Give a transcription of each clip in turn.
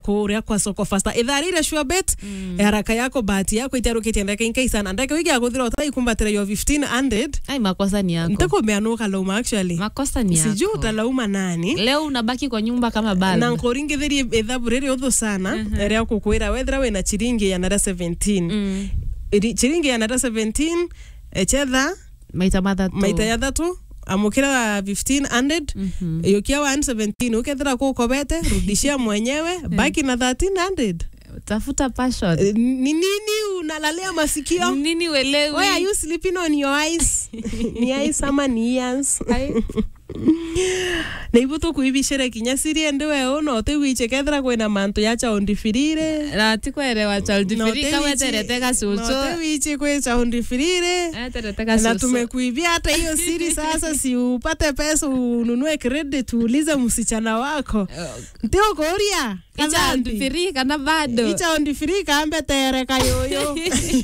kuria kwa soko fasta ithaa rire sure bet mm. haraka yako bahati yako itarukitie ndeke inkai sana ndeke wiki akuthira utai kumbatira yo 1500 ai makosa ni yako ntakumeanuka lauma actually makosa ni yako sijui utalauma nani leo unabaki kwa nyumba kama na bado nkuringithirie ithabu riri uthu sana ria kukwira wethira wina chiringi ya nara 17 mm. Iri- chiringi ya nara 17 echetha maita mathatu maita ya thatu amukira 1500 Mhm. yukia 117 ukethira kukobete rudishia mwenyewe baki na 1300 tafuta passion Eh, ni nini unalalia masikio nini welewi Why are you sleeping on your eyes? ni eyes ama ni ears? Ai. na ibu tukuibicire kinya sirie ndi we uno utiwiche kethira kwina mantu ya chaundifirire na tikwerewa chaldifirika weterete gacucu utiwiche kwi chaundifirire eterete na gacucu tumekuibia hata hiyo siri sasa, si upate pesa ununue credit uulize msichana wako ndio kuria ichaldifiri kana bado ichaundifiri kambe tereka yoyo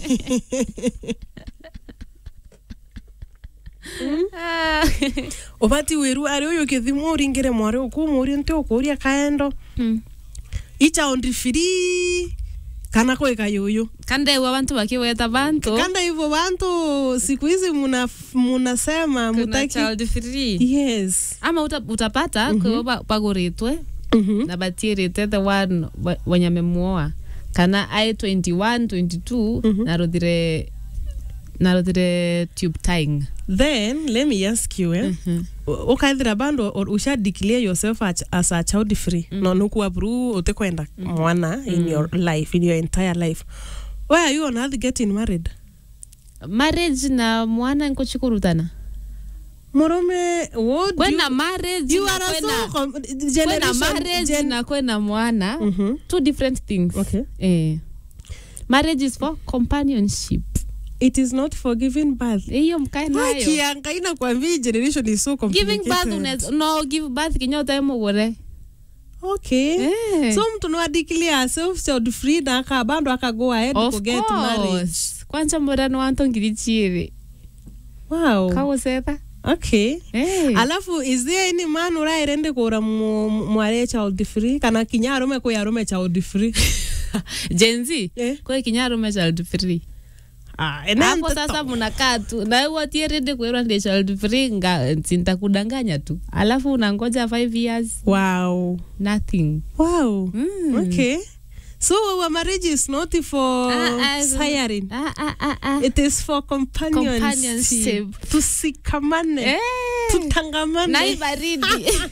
Ah. ubati wiru ari uyu kithimo uringire mwari ukumuria nti ukuria kaendo Mm. ichaundifiri kana kwika yuyu kandewa bantu bakiweta bantu kanda hivyo bantu siku hizi muna munasema kuna mutaki child free yes ama uta, utapata mm -hmm. paguritwe Mhm. na batiirite the one wa- wenye memuoa kana ai 21 22 naruthire naruthire tube tying then let me ask you eh? ukaithira bando or usha declare yourself as, as a child free no nukuwa bru utikwenda mwana in your life in your entire life why are you on earth getting married marriage na mwana nkuchikurutana murume what do kwena you, marriage you na are kwena, so com- kwena generation marriage gen- na kwena mwana Mhm. two different things Okay. eh. marriage is for companionship it is not for giving birth hiyo mkae nayo kianga ina kwambia hii generation is so giving birth complicated unaweza- no give birth kinya utaemugure okay Eh. so mtu no declare self child free na aka bando aka go ahead Of to get married course. kwanza murano wanto ngiri chiri wow kagusetha okay Eh. alafu is there any man urairende kura mu- mu- mware child free kana kinya arume kwi arume child free jenzi Eh. kwe kinya arume child free ah ene hapo nteto. sasa mnakaa tu na watierende kwirwa ndi child free nga sintakudanganya tu alafu unangoja 5 years wow nothing wow Mm. okay so our marriage is not for Ah, ah, siring ah, ah, ah, ah. it is for companionship, Companionship. tusikamane Eh. tutangamane na hii baridi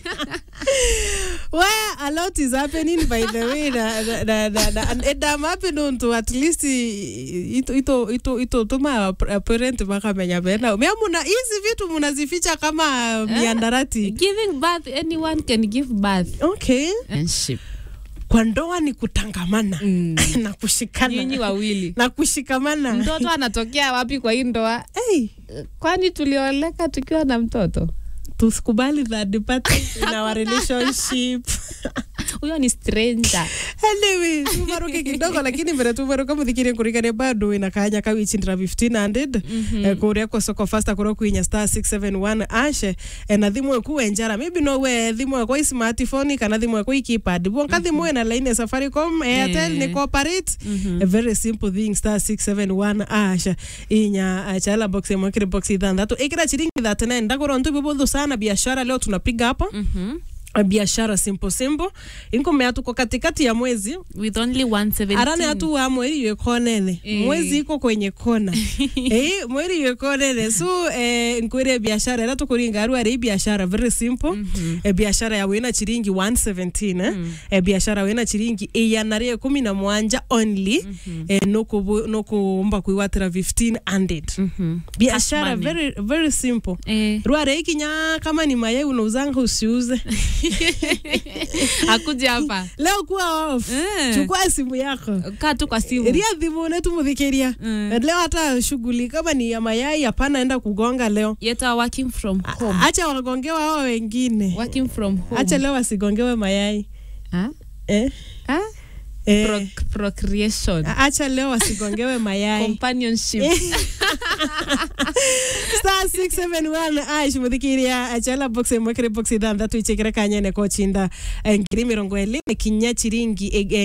where a lot is happening by the way na, na, na, na, na, and and I'm happy known to at least i- ito ito ito ito tuma a parent makamenya bena mea muna hizi vitu munazificha kama miandarati giving birth anyone can give birth okay Friendship. kwa ndoa ni kutangamana Mm. na nyinyi kushikana wawili na kushikamana mtoto anatokea wapi kwa hii ndoa hey, kwani tulioleka tukiwa na mtoto tusikubali third party in our relationship huyo ni stranger anyway tumaruke kidogo lakini mbere tumaruka muthikirie kurigania bado ina kanya kawichindira 1500 eh, kuria kwa soko fasta kuria kwinya star 671 ashe eh, na thimu eku enjara maybe no we thimu ekwa smartphone kana thimu ekwa ikipad bonka thimu ena line ya safaricom airtel Yeah. ni cooperate a very simple thing star 671 ashe inya ah, chala box emwe kiri box ithanthatu ikira chiringi 39 ndakora ntu bibuthu sana biashara leo tunapiga hapa Mhm. biashara simple simple inkomea tuko katikati ya mwezi with only 117 arane atu wa mweri ywe konene Eh. mwezi iko kwenye kona eh mweri ywe konene so eh nkwire biashara era tukuringa aru ari biashara very simple eh, biashara ya wina chiringi 117 eh, eh biashara wina chiringi iyanare kumi na mwanja only eh, noku nokumba kuiwatira 1500 Mhm. biashara Cash money. very very simple Eh, rware ikinya kama ni mayai unauzanga usiuze akuja hapa leo kuwa off Eh. chukua simu yako kaa tu kwa simu ria thimu netumuthikiria Mm. leo hata shughuli kama ni ya mayai hapana enda kugonga leo yet are working from home acha wagongewa hao wengine working from home acha leo wasigongewe mayai Ah? eh? Ah? Eh. Proc- procreation acha leo wasigongewe mayai companionship star 671 aish muthikiria achala box imwe kiri box ithanthatu ichikire kanyene kochinda eh, ngiri mirongo ĩrĩ nĩ kinya chiringi eh,